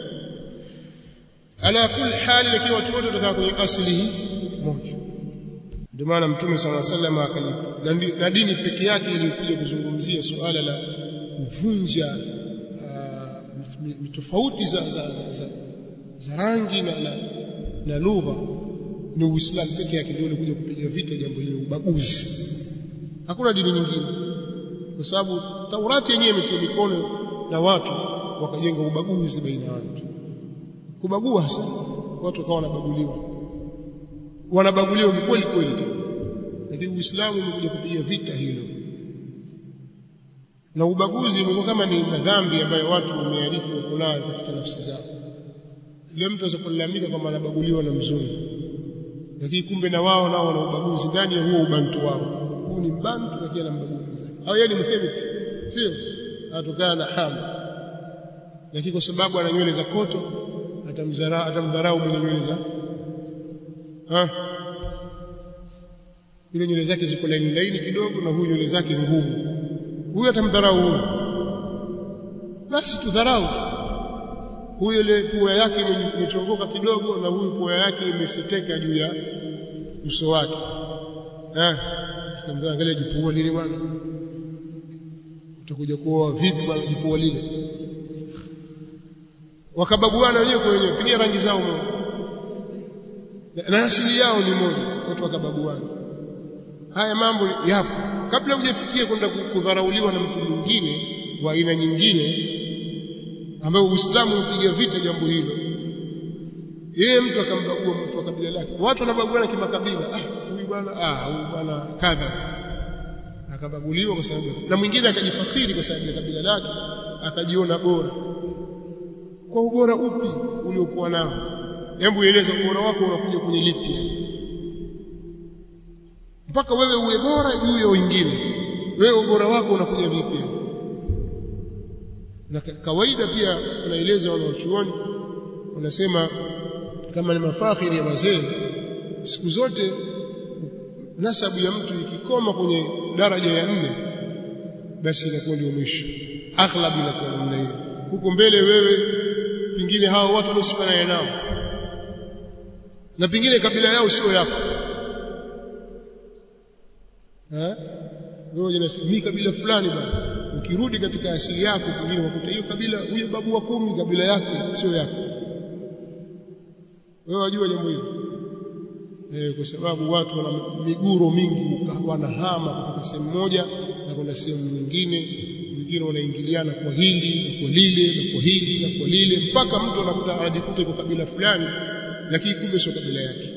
Speaker 1: ala kulli hali lakini watu wote watakaa kwenye asili hii moja ndio maana mtume sala sallam akalipa na dini peke yake ilikuja kuzungumzia suala la kuvunja tofauti za, za, za, za, za rangi na, na, na lugha ni Uislamu peke yake ndio ulikuja kupiga vita jambo hilo ubaguzi hakuna dini nyingine kwa sababu Taurati yenyewe imetia mikono na watu wakajenga ubaguzi baina ya watu kubagua hasa watu wakawa wanabaguliwa wanabaguliwa kweli kweli tena lakini Uislamu umekuja kupiga vita hilo na ubaguzi umekuwa kama ni madhambi ambayo watu wamearifu wako nayo katika nafsi zao leo mtu asipolalamika kwamba anabaguliwa na mzungu lakini kumbe na wao nao wana ubaguzi ndani ya huo ubantu wao huu ni mbantu lakini ana mbaguni au yeye ni mhemiti sio atokana na hamu lakini kwa sababu ana nywele za koto atamdharau atamdharau mwenye nywele za ha yule nywele zake ziko laini laini kidogo na huyu nywele zake ngumu huyu atamdharau huyu basi tudharau huyu ile pua yake imechongoka kidogo na huyu pua yake imeseteka juu ya uso wake eh angalia jipua lile bwana utakuja kuoa vipi bwana jipua lile wakabaguana wenyewe kwa wenyewe pigia rangi zao moja na asili yao ni moja watu wakabaguana haya mambo yapo kabla hujafikia kwenda kudharauliwa na mtu mwingine wa aina nyingine ambayo Uislamu upiga vita jambo hilo yeye mtu akambagua mtu wa kabila lake watu wanabaguana kimakabila ah huyu bwana ah huyu bwana kadha akabaguliwa kwa sababu na mwingine akajifakhiri kwa sababu ya kabila lake akajiona bora kwa ubora upi uliokuwa nao hebu eleza ubora wako unakuja kwenye lipi mpaka wewe uwe bora juu ya wengine wewe ubora wako unakuja vipi na kawaida pia unaeleza wanaochuoni unasema kama ni mafakhiri ya wazee siku zote nasabu ya mtu ikikoma kwenye daraja ya nne basi inakuwa ndio mwisho aghlab inakuwa namna hiyo huko mbele wewe pingine hao watu waliosifanana nao na pingine kabila yao sio yako eh wewe unasema mimi kabila fulani bwana ukirudi katika asili yako pengine unakuta hiyo kabila huyo babu wa kumi kabila yake sio yako wewe wajua jambo hilo eh kwa sababu watu wana miguro mingi wanahama kutoka sehemu moja na kwenda sehemu nyingine wengine wanaingiliana kwa hili na kwa lile na kwa hili na kwa lile mpaka mtu anakuta anajikuta kwa kabila fulani lakini kumbe sio kabila yake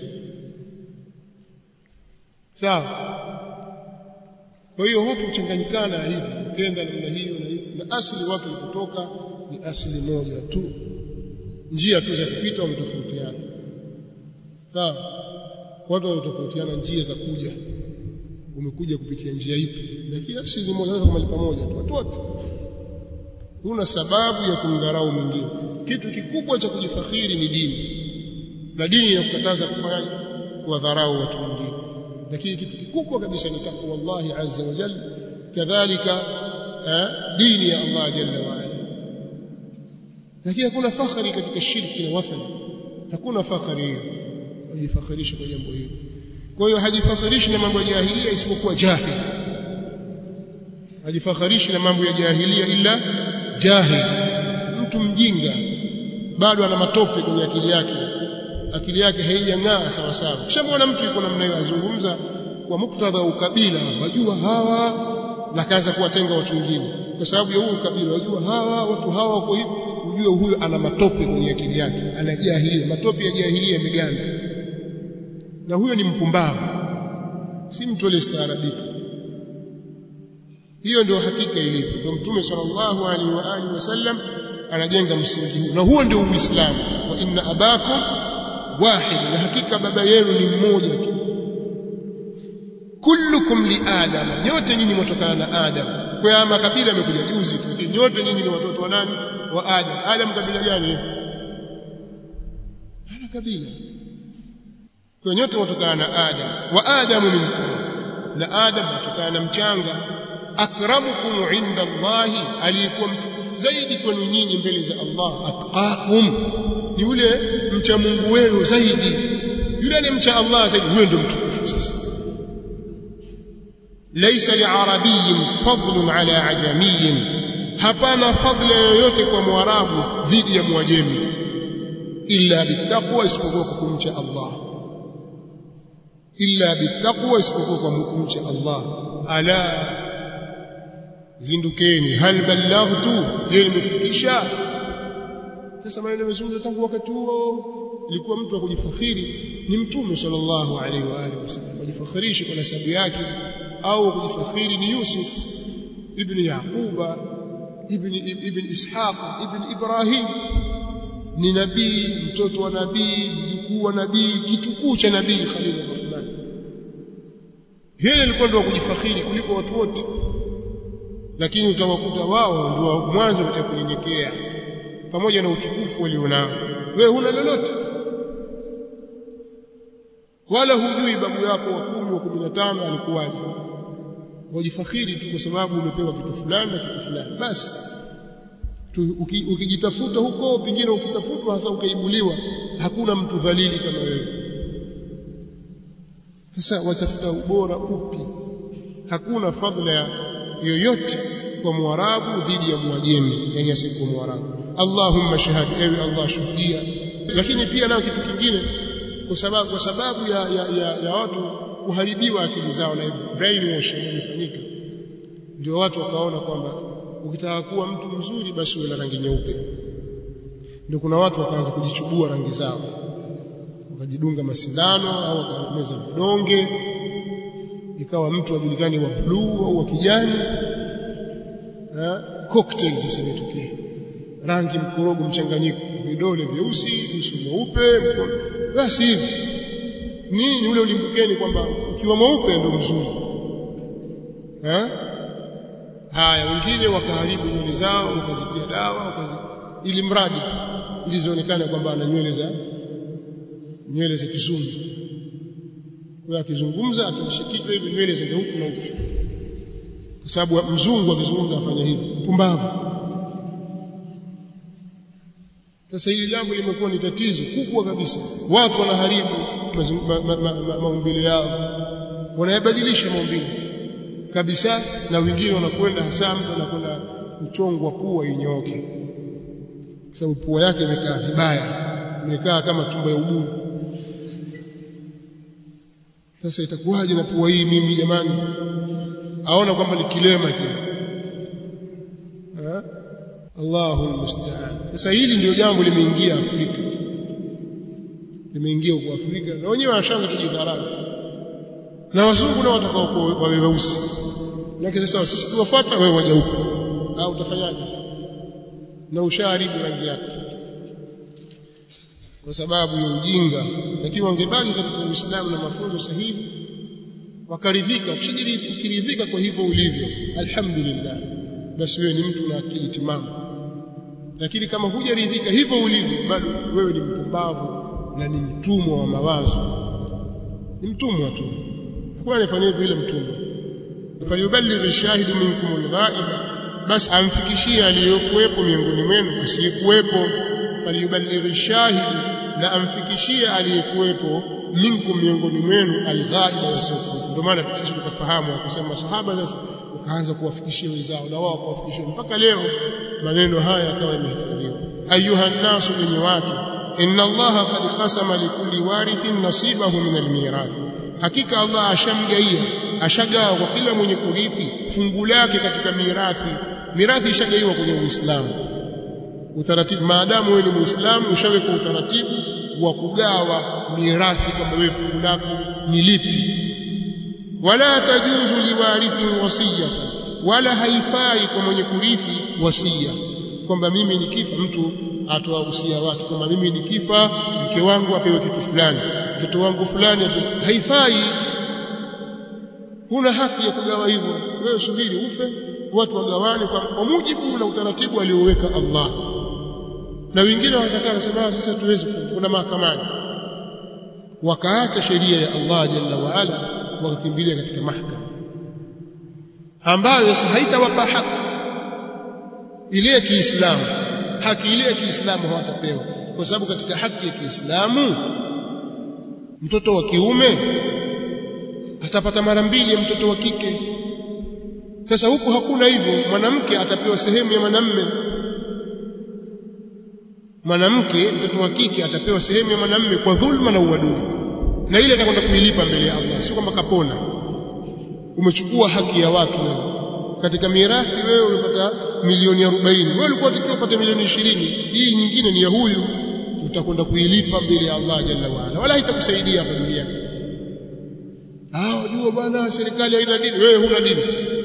Speaker 1: sawa kwa hiyo watu huchanganyikana hivi ukenda namna hiyo na hiyo na asili watu kutoka ni asili moja tu njia tu za kupita wametofautiana sawa watu wametofautiana njia za kuja umekuja kupitia njia ipi lakini asili moja kama pamoja tu watu wote huna sababu ya kumdharau mwingine kitu kikubwa cha kujifakhiri ni dini na dini inakukataza kufanya kuwadharau watu wengine lakini kitu kikubwa kabisa ni takwa Allah azza wa jalla kadhalika dini ya Allah jalla wa ala lakini hakuna fakhari katika shirki na wathani hakuna fakhari hiyo kujifakhirisha kwa jambo hilo kwa hiyo hajifakhirishi na mambo ya jahilia isipokuwa jahil hajifakhirishi na mambo ya jahilia ila jahil mtu mjinga bado ana matope kwenye akili yake akili yake haijang'aa sawa sawa kishamwona mtu yuko namna hiyo azungumza kwa muktadha wa ukabila wajua hawa na kaanza kuwatenga watu wengine kwa sababu ya huu ukabila wajua hawa watu hawa wako hivi ujue huyo ana matope kwenye akili yake ana jahilia matope ya jahilia yameganda na huyo ni mpumbavu si mtu aliyestaarabika hiyo ndio hakika ilivyo ndio mtume sallallahu alaihi wa alihi wasallam anajenga msingi huu na huo ndio uislamu wa inna abakum wahid na hakika baba yenu ni mmoja tu kullukum li adam nyote nyinyi mtokana na adam kwa makabila yamekuja juzi tu nyote nyinyi ni watoto wa nani wa adam adam kabila gani ana kabila kwa nyote mtokana na adam wa adamu min turab na adam mtokana na mchanga akramukum inda allahi aliyekuwa mtukufu zaidi kwenu nyinyi mbele za Allah atqakum ni yule mcha Mungu wenu zaidi yule anemcha Allah zaidi huyo ndio mtukufu sasa laysa li'arabiyyin fadlun ala ajamiyyin hapana fadla yoyote kwa mwarabu dhidi ya mwajemi illa bittaqwa isipokuwa kwa kumcha Allah illa bittaqwa isipokuwa kwa kumcha Allah ala zindukeni hal ballaghtu je nimefikisha sasa maneno yamezungumzwa tangu wakati huo ilikuwa mtu wa kujifakhiri ni mtume sallallahu alaihi wa alihi wasallam kujifakhirishi kwa nasabu yake au kujifakhiri ni Yusuf ibn Yaquba ibn ibn Ishaq ibn Ibrahim ni nabii mtoto wa nabii mjukuu wa nabii kitukuu cha nabii Khalil Rahman yeye alikuwa ndio kujifakhiri kuliko watu wote lakini utawakuta wao ndio mwanzo katika kunyenyekea pamoja na utukufu walionao wewe huna lolote wala hujui babu yako wa kumi wa 15 alikuwaje wajifakhiri tu kwa sababu umepewa kitu fulani na kitu fulani basi ukijitafuta huko pengine ukitafutwa hasa ukaibuliwa hakuna mtu dhalili kama wewe sasa watafuta ubora upi hakuna fadhila yoyote kwa mwarabu dhidi ya mwajemi yani asiyekuwa mwarabu Allahumma shahad ewe Allah shuhudia lakini pia nao kitu kingine kwa sababu kwa sababu ya, ya, ya, ya watu kuharibiwa akili zao na brainwash imefanyika ndio watu wakaona kwamba ukitaka kuwa mtu mzuri basi uwe na rangi nyeupe ndio kuna watu wakaanza kujichubua rangi zao wakajidunga masindano au wakameza vidonge ikawa mtu ajulikani wa bluu au wa kijani cocktails sasa imetokea rangi mkorogo mchanganyiko vidole vyeusi uso mweupe basi hivi nini ule ulimbukeni kwamba ukiwa mweupe ndio mzuri eh haya wengine wakaharibu nywele zao wakazitia dawa wakazi ili mradi ili zionekane kwamba ana nywele za nywele za kizungu kwa akizungumza akimshikitwa hivi nywele zende huku na huku kwa sababu mzungu akizungumza afanya hivi pumbavu sasa hili jambo limekuwa ni tatizo kubwa kabisa watu wanaharibu maumbile yao wanayabadilisha maumbile kabisa na wengine wanakwenda hasa mtu anakwenda kuchongwa pua inyooke kwa sababu pua yake imekaa vibaya imekaa kama tumbo ya ubuyu sasa itakuwaje na pua hii mimi jamani aona kwamba ni kilema kile Allahu musta'an sasa hili ndio jambo limeingia Afrika limeingia huko Afrika na wenyewe wanashaanza kujidharau na wazungu nao watakao wawe weusi lakini sasa sisi tuwafuata wewe waje huko au utafanyaje na ushaharibu rangi yake kwa sababu ya ujinga lakini wangebaki katika Uislamu na mafunzo sahihi wakaridhika ukiridhika kwa hivyo ulivyo alhamdulillah basi wewe ni mtu na akili timamu lakini kama hujaridhika hivyo ulivyo bado wewe ni mpumbavu na ni mtumwa wa mawazo ni mtumwa tu hakuna anayefanya vile mtumwa falyuballigh ash-shahidu minkum al-ghaiba basi amfikishie aliyokuwepo miongoni mwenu asiyekuwepo falyuballigh ash-shahidu na amfikishie aliyekuwepo minkum miongoni mwenu al-ghaiba wasiokuwepo ndio maana sisi tukafahamu akasema sahaba sasa wakaanza kuwafikishia wenzao na wao kuwafikishia mpaka leo maneno haya yakawa yamehifadhiwa ayuha nasu wenye watu inna allaha qad qasama likulli warithin nasibahu min almirath hakika allah ashamgaia ashagawa kwa kila mwenye kurithi fungu lake katika mirathi mirathi ishagaiwa kwenye uislamu utaratibu maadamu wewe ni muislamu ushaweka utaratibu wa kugawa mirathi kama wewe fungu lako ni lipi wala tajuzu liwarithi wasiyatan wala haifai kwa mwenye kurithi wasia kwamba mimi nikifa mtu atoa usia wake kwamba mimi nikifa mke wangu apewe kitu fulani mtoto wangu fulani haifai huna haki ya kugawa hivyo wewe subiri ufe watu wagawane kwa, kwa mujibu na utaratibu alioweka Allah na wengine wakataka kusema sasa tuwezi kuna mahakamani wakaacha sheria ya Allah jalla wa ala wakakimbilia katika mahakama ambayo sasa haitawapa haki ile ya Kiislamu haki ile ya Kiislamu hawatapewa kwa sababu katika haki ya Kiislamu mtoto wa kiume atapata mara mbili ya mtoto wa kike sasa huku hakuna hivyo mwanamke atapewa sehemu ya mwanamme mwanamke mtoto wa kike atapewa sehemu ya mwanamme kwa dhulma na uadui na ile atakwenda kuilipa mbele ya Allah sio kwamba kapona umechukua haki ya watu wewe katika mirathi wewe umepata milioni 40 wewe ulikuwa unatakiwa upate milioni 20 hii nyingine ni ya huyu utakwenda kuilipa mbele ya Allah jalla waala wala haitakusaidia hapa duniani ah jua bwana serikali haina dini wewe huna dini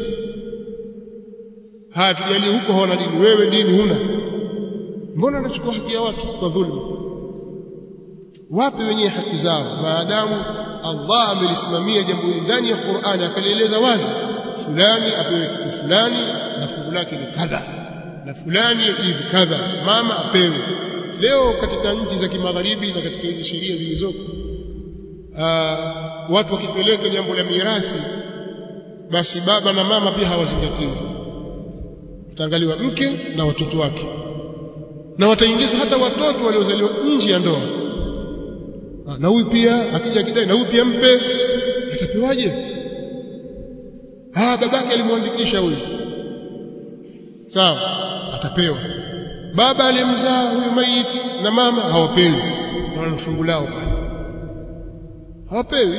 Speaker 1: haya tujalie huko hawana dini wewe dini huna mbona unachukua haki ya watu kwa dhulma wape wenyewe haki zao maadamu Allah amelisimamia jambo hili ndani ya Qur'ani akalieleza wazi fulani apewe kitu fulani na fungu lake ni kadha na fulani hivi kadha mama apewe leo katika nchi za kimagharibi na katika hizi sheria zilizoko watu wakipeleka jambo la mirathi basi baba na mama pia hawazingatiwi utaangaliwa mke na watoto wake na wataingizwa hata watoto waliozaliwa nje ya ndoa na huyu pia akija kidai na huyu pia mpe atapewaje ah babake alimwandikisha huyu sawa atapewa baba alimzaa huyu maiti na mama hawapewi na wana fungu lao pale hawapewi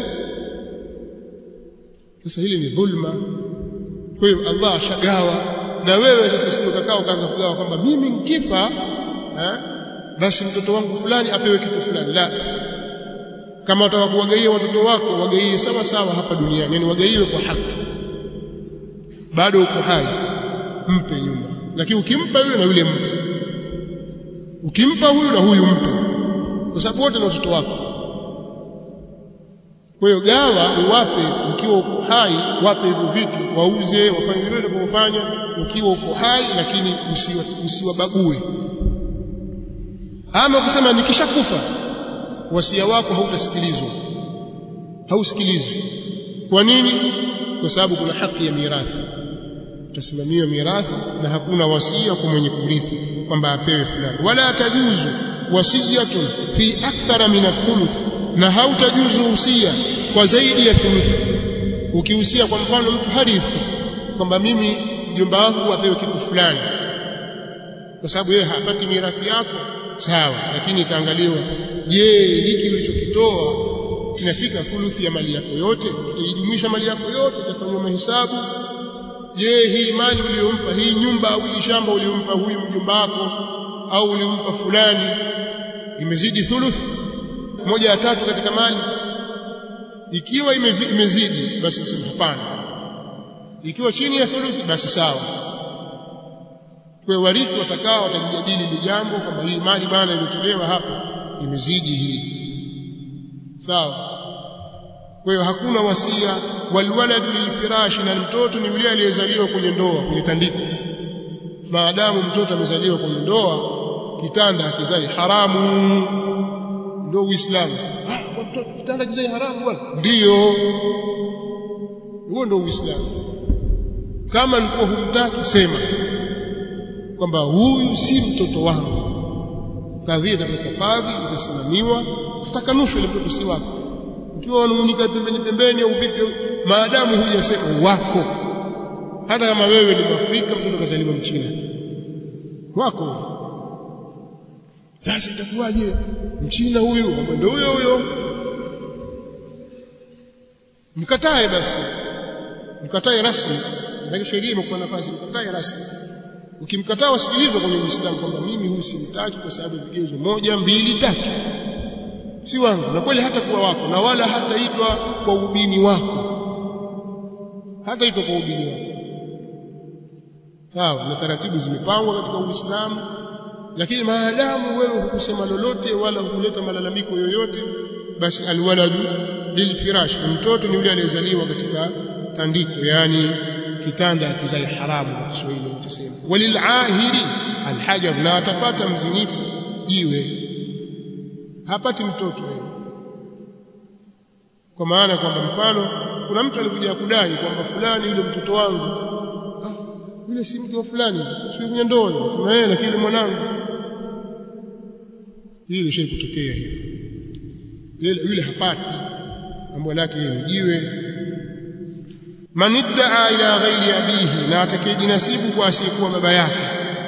Speaker 1: sasa hili ni dhulma kwa hiyo Allah ashagawa na wewe sasa usije ukakaa ukaanza kugawa kwamba mimi nikifa eh basi mtoto wangu fulani apewe kitu fulani la kama utaka kuwagaia watoto wako wagaie sawa sawa hapa duniani yani wagaiwe kwa haki bado uko hai mpe yule lakini ukimpa yule na yule mpe ukimpa huyu na huyu mpe kwa sababu wote ni watoto wako kwa hiyo gawa uwape ukiwa uko hai wape hivyo vitu wauze wafanye vile unavyofanya ukiwa uko hai lakini usiwabague ama kusema nikishakufa wasia wako hautasikilizwa hausikilizwi kwa nini kwa sababu kuna haki ya mirathi utasimamia mirathi na hakuna wasia kwa mwenye kurithi kwamba apewe fulani wala tajuzu wasiyatun fi akthara min athuluth na hautajuzu usia kwa zaidi ya thuluthi ukihusia kwa mfano mtu harithi kwamba mimi mjomba wangu apewe kitu fulani kwa sababu yeye hapati mirathi yako sawa lakini itaangaliwa je hiki ulichokitoa kinafika thuluthi ya mali yako yote itaijumuisha mali yako yote itafanywa mahesabu je hii mali uliyompa hii nyumba au hii shamba uliyompa huyu mjomba wako au ulimpa fulani imezidi thuluth moja ya tatu katika mali ikiwa imezidi basi useme hapana ikiwa chini ya thuluthi basi sawa kwa warithi watakao watajadili ni jambo kwamba hii mali bana iliyotolewa hapa imezidi hii sawa kwa hiyo hakuna wasia walwaladu lilfirashi na mtoto ni yule aliyezaliwa kwenye ndoa kwenye tandiko maadamu mtoto amezaliwa kwenye ndoa kitanda hakizai haramu ndio uislamu ah mtoto kitanda kizai haramu bwana ndio huo ndio uislamu kama nilikuwa humtaki sema kwamba huyu si mtoto wangu kadhia itapelekwa kadhi itasimamiwa atakanushwa ile mtoto si wako ukiwa wanungunika pembeni pembeni au vipi maadamu hujasema wako hata kama wewe ni Mwafrika mtoto kazaliwa mchina wako sasa itakuwaje mchina huyu ndio huyo huyo mkatae basi mkatae rasmi ndio sheria imekuwa nafasi mkatae rasmi ukimkataa wasikilizwe kwenye Uislamu kwamba mimi huyu simtaki kwa sababu vigezo moja mbili tatu si wangu na kweli hata kuwa wako na wala hataitwa kwa ubini wako hataitwa kwa ubini wako sawa na taratibu zimepangwa katika Uislamu lakini maadamu wewe hukusema lolote wala hukuleta malalamiko yoyote basi alwaladu lilfirash mtoto ni yule aliyezaliwa katika tandiko yani kitanda kizai haramu kwa Kiswahili utasema walilahiri alhajar na atapata mzinifu jiwe hapati mtoto wewe kwa maana kwamba mfano kuna mtu alikuja kudai kwamba fulani yule mtoto wangu ah yule si mke wa fulani sio kwenye ndoa sema yeye lakini mwanangu hili shay kutokea hivyo yule yule hapati mambo lake ni jiwe man iddaa ila ghairi abihi na atakayejinasibu kwa asiyekuwa baba yake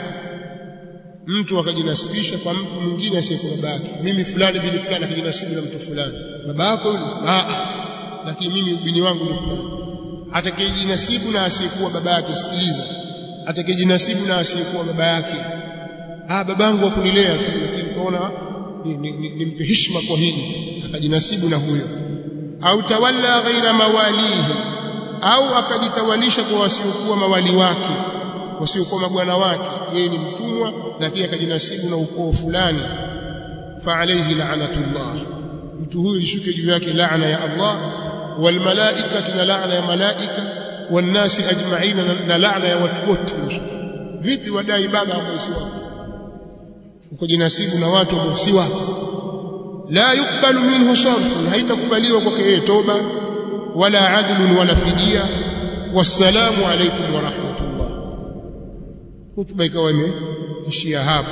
Speaker 1: mtu akajinasibisha kwa mtu mwingine asiyekuwa baba yake mimi fulani bili fulani akajinasibu na mtu fulani baba yako yule ah lakini mimi ubini wangu ni fulani atakayejinasibu na asiyekuwa baba yake sikiliza atakayejinasibu na asiyekuwa baba yake ah babangu akunilea tu lakini kaona nimpe ni, ni, ni heshima kwa hili akajinasibu na huyo au tawalla ghaira mawalihi au akajitawalisha kwa wasiokuwa mawali wake wasiokuwa mabwana wake yeye ni mtumwa lakini akajinasibu na ukoo fulani fa alayhi la'natullah mtu huyo ishuke juu yake laana ya Allah wal malaikati na laana ya malaika wan nasi ajma'ina na laana ya watu wote vipi wadai baba ambao si wako ukojinasibu na watu ambao si wako la yukbalu minhu sarfun haitakubaliwa kwake yeye toba wala adlun wala fidia wassalamu alaykum wa rahmatullah hutuba ikawa imeishia hapo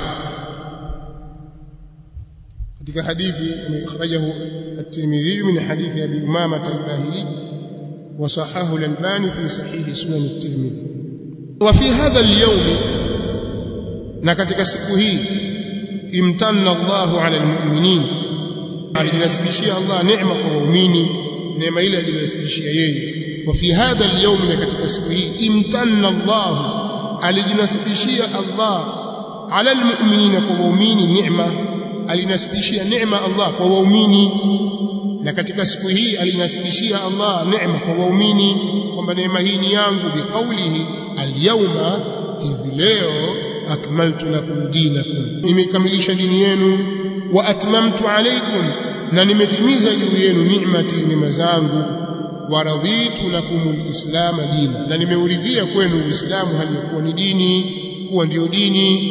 Speaker 1: katika hadithi akhrajahu at-Tirmidhi min hadithi Abi Umama al-Bahili wa sahahu al-Albani fi sahih sunan at-Tirmidhi wa fi hadha al-yawm na katika siku hii imtanna Allahu ala al-mu'minin alijinasibishia Allah neema kwa waumini neema ile alijinasibishia yeye wa fi hadha al-yawm na katika siku hii imtanna Allahu alijinasibishia Allah ala al-mu'minin kwa waumini neema alinasibishia neema Allah kwa waumini na katika siku hii alinasibishia Allah neema kwa waumini kwamba neema hii ni yangu biqaulihi alyawma hivi leo akmaltu lakum dinakum nimekamilisha dini yenu wa atmamtu alaykum na nimetimiza juu yenu ni'mati neema zangu wa raditu lakum alislam dina na nimeuridhia kwenu uislamu hali ya kuwa ni dini kuwa ndio dini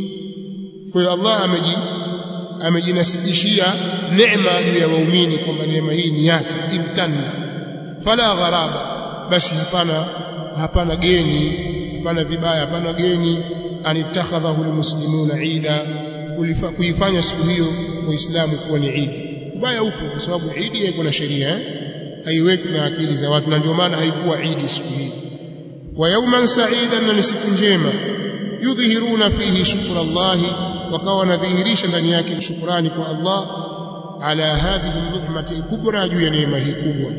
Speaker 1: kwa hiyo Allah ameji amejinasibishia neema juu ya waumini kwamba neema hii ni yake imtanna fala gharaba basi hapana hapana geni hapana vibaya hapana geni anittakhadhahu almuslimuna ida kuifanya siku hiyo waislamu kuwa ni idi ubaya upo kwa sababu idi haiko na sheria eh? haiweki na akili za watu na ndio maana haikuwa idi siku hii wa yawman sa'idan na siku njema yudhhiruna fihi shukra Allahi wakawa wanadhihirisha ndani yake shukrani kwa Allah ala hadhihi ni'mati al-kubra juu ya neema hii kubwa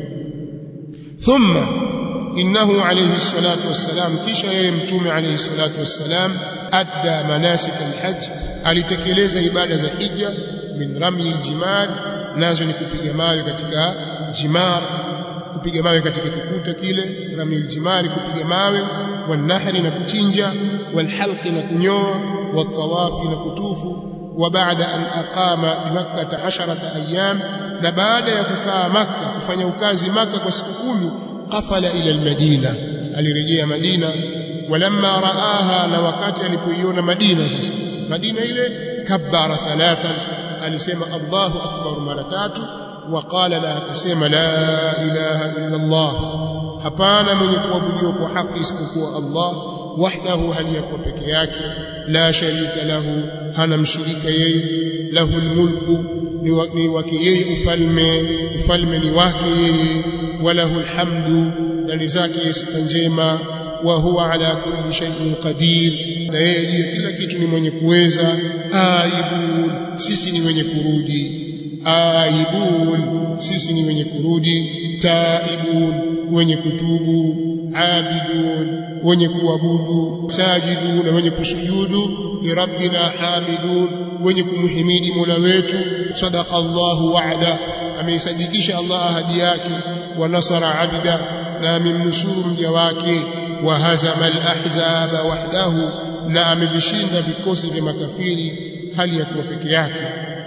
Speaker 1: thumma innahu alayhi salatu wassalam kisha yeye mtume alayhi salatu wassalam adda manasik al-hajj alitekeleza ibada za hija min rami al-jimar nazo ni kupiga mawe katika jimar kupiga mawe katika kikuta kile rami al-jimar kupiga mawe wanahri na kuchinja walhalqi na kunyoa watawafi na kutufu وبعد أن أقام بمكة عشرة أيام نبعد يكوكا مكة كفanya ukazi مكة kwa siku 10 قفل إلى المدينة alirejea Madina walamma raaha na wakati alipoiona Madina sasa Madina ile kabbara thalathan alisema Allahu akbar mara tatu waqala la akasema la ilaha illa Allah hapana mwenye kuabudiwa kwa haki isipokuwa Allah wahdahu hali yakuwa peke yake la sharika lahu hana mshirika yeye lahu almulku ni wake yeye ufalme ufalme ni wake yeye walahu alhamdu na ni zake sifa njema wa huwa ala kulli shay'in qadir na yeye juu ya kila kitu ni mwenye kuweza aibun sisi ni wenye kurudi aibun sisi ni wenye kurudi taibun wenye kutubu abidun wenye kuabudu sajidun na wenye kusujudu li rabbina hamidun wenye kumhimidi Mola wetu sadaqa Allahu wa'da ameisadikisha Allah ahadi yake wa nasara abda na amemnusuru mja wake wa hazama al-ahzaba wahdahu na amevishinda vikosi vya makafiri hali ya kuwa peke yake